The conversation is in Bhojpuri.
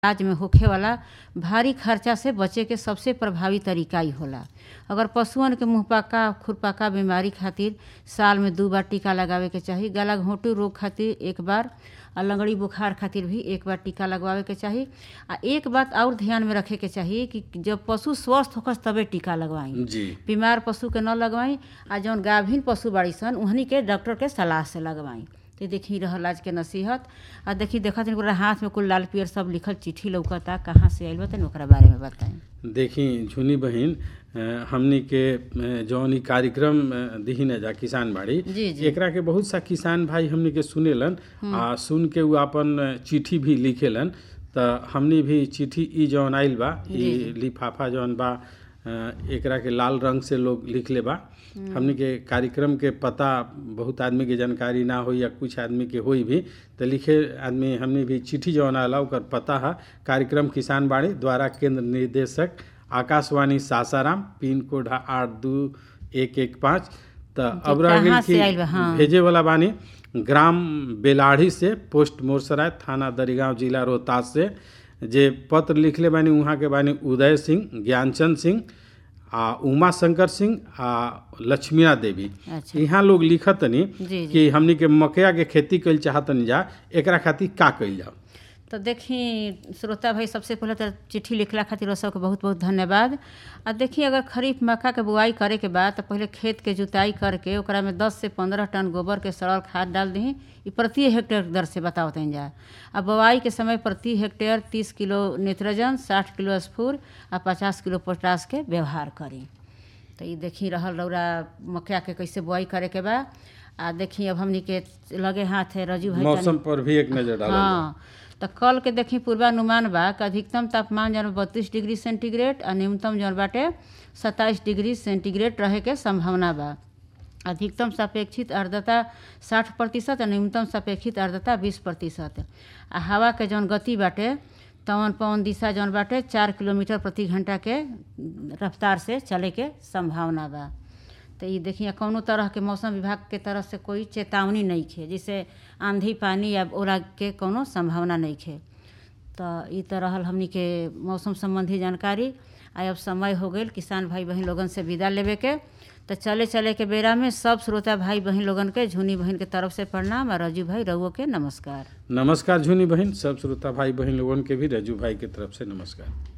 इलाज में होखे वाला भारी खर्चा से बचे के सबसे प्रभावी तरीका ही होला अगर पशुअन के मुंहपका खुरपका बीमारी खातिर साल में दू बार टीका लगावे के चाही गला घोंटू रोग खातिर एक बार आ लगड़ी बुखार खातिर भी एक बार टीका लगवावे के चाही आ एक बात और ध्यान में रखे के चाही कि जब पशु स्वस्थ होकर तबे टीका लगवाई जी बीमार पशु के न लगवाई आ जौन गाभिन पशु बाड़ी सन उहनी के डॉक्टर के सलाह से लगवाई तो देखी रहल आज के नसीहत आ देखी देखत हन ओकरा हाथ में कुल लाल पियर सब लिखल चिट्ठी लौकता कहाँ से आइल बा तनी ओकरा बारे में बताई देखी झुनी बहिन अ, हमनी के अ, जौन ई कार्यक्रम अ, दिही न जा किसान बाड़ी जी, जी। एकरा के बहुत सा किसान भाई हमनी के सुनेलन आ सुन के उ अपन अ, चिट्ठी भी लिखेलन त हमनी भी चिट्ठी ई जौन आइल बा ई लिफाफा जौन बा अ, एकरा के लाल रंग से लोग लिखले बा हमनी के कार्यक्रम के पता बहुत आदमी के जानकारी ना हो या कुछ आदमी के होई भी तो लिखे आदमी हमनी भी चिट्ठी जौन आला ओकर पता है कार्यक्रम किसान बाड़ी द्वारा केंद्र निर्देशक आकाशवाणी सासाराम पिन कोड है आठ दू एक एक पाँच तो अब रह कहाँ गेल से आइल बा? कि हाँ। भेजे वाला बानी ग्राम बेलाढ़ी से पोस्ट मोरसराय थाना दरिगांव जिला रोहतास से जे पत्र लिखले बानी वहाँ के बानी उदय सिंह ज्ञानचंद सिंह आ उमा शंकर सिंह आ लक्ष्मीना देवी अच्छा यहाँ लोग लिखतनी जी जी कि हमनी के मकया के खेती कइल चाहतनी जा एकरा खातिर का कइल जाओ तो देखी श्रोता भाई सबसे पहले तो चिट्ठी लिखला खातिर वो सबके बहुत बहुत धन्यवाद आ देखी अगर खरीफ मक्का के बुआई करे के बाद तो पहले खेत के जुताई करके ओकरा में 10 से 15 टन गोबर के सड़ल खाद डाल दही ई प्रति हेक्टेयर दर से बताओ तनी जा आ बुआई के समय प्रति हेक्टेयर 30 किलो नाइट्रोजन 60 किलो स्फूर आ 50 किलो पोटास के व्यवहार करी तो ये देखी रहल रौरा मक्का के कैसे बुआई करे के बा आ देखी अब हमनी के लगे हाथ है रजू भाई तनी- मौसम पर भी एक नजर डालल जाओ। हाँ तो कल के देखी पूर्वानुमान बा कि अधिकतम तापमान जौन बत्तीस डिग्री सेंटीग्रेड आ न्यूनतम जौन बाटे सत्ताईस डिग्री सेंटीग्रेड रहे के संभावना बा अधिकतम सापेक्षित आर्द्रता साठ प्रतिशत आ न्यूनतम सापेक्षित आर्द्रता बीस प्रतिशत आ हवा के जौन गति बाटे तवन पवन दिशा जौन बाटे चार किलोमीटर प्रति घंटा के रफ्तार से चले के संभावना बा तो ये देखिए कौनो तरह के मौसम विभाग के तरफ से कोई चेतावनी नहीं खे जैसे आंधी पानी या ओला के कोनो संभावना नहीं खे तो ई तो रहल हमनी के मौसम संबंधी जानकारी आ अब समय हो गई किसान भाई बहन लोगन से विदा लेवे के तो चले चले के बेरा में सब श्रोता भाई बहन लोगन के झुनी बहन के तरफ से प्रणाम और रजू भाई रउओ के नमस्कार नमस्कार झुनी बहन सब श्रोता भाई बहन लोगन के भी रजू भाई के तरफ से नमस्कार